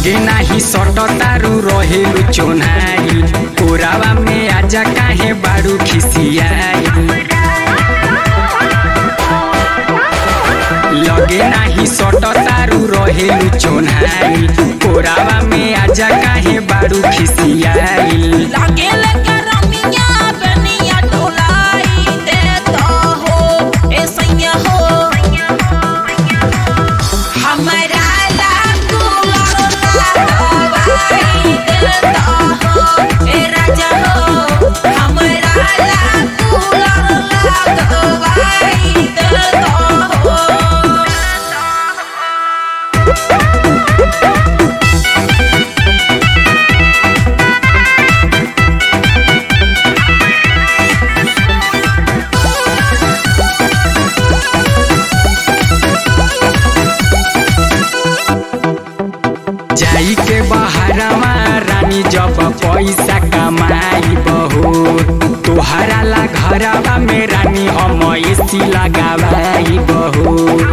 लगे नाही सट तारू रहेलु चोनाई कोरावा में आजा काहे बारू खिसियाई लगे नाही सट तारू रहेलु चोनाई कोरावा में आजा काहे बारू खिसियाई लागे लगे रमिया बनिया डोलाई देता हो ए सैया हो हमरा लागू लगवाई देता हो ए राजा हो हमरा लागू लगवाई देता हो जाई के बहरावा रानी जब पैसा कमाई बहो तोहरा ला घरवा में रानी हम एसी लगावाई बहो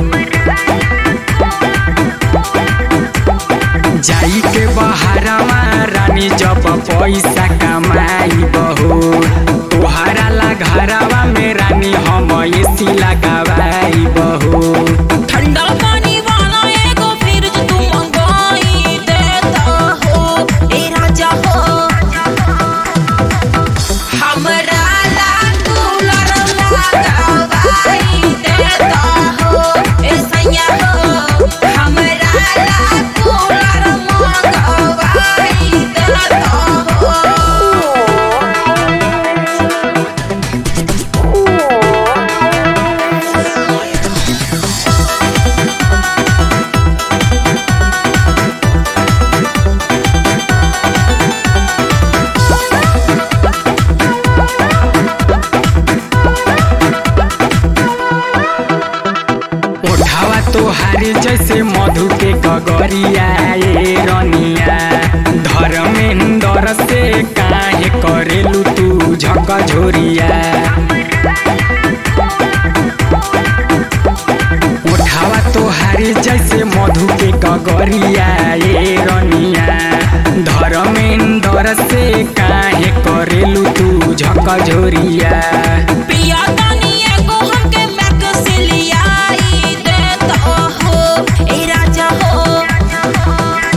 जाई के बहरावा रानी जब पैसा कमाई बहो तोहरा ला घरवा में रानी हम एसी लगावाई बहो ठंडा पानी वाला एगो फ्रिज तू मंगाई देता हो ए राजा हो हमरा ला कूलर लगवाई देता हो ए सैया हो हमरा ला कूलर मंगवाई देता हो ओढ़ावा तोहारी जैसे मधु के गगरिया ए रनिया धर्मेंद्र से काहे करेलू तू झकझोरिया ओढ़ावा तोहारी जैसे मधु के गगरिया ए रनिया धर्मेंद्र से काहे करेलू तू झकझोरिया पिया तानी एगो हमके मैक्सिलियाई देता हो ए राजा हो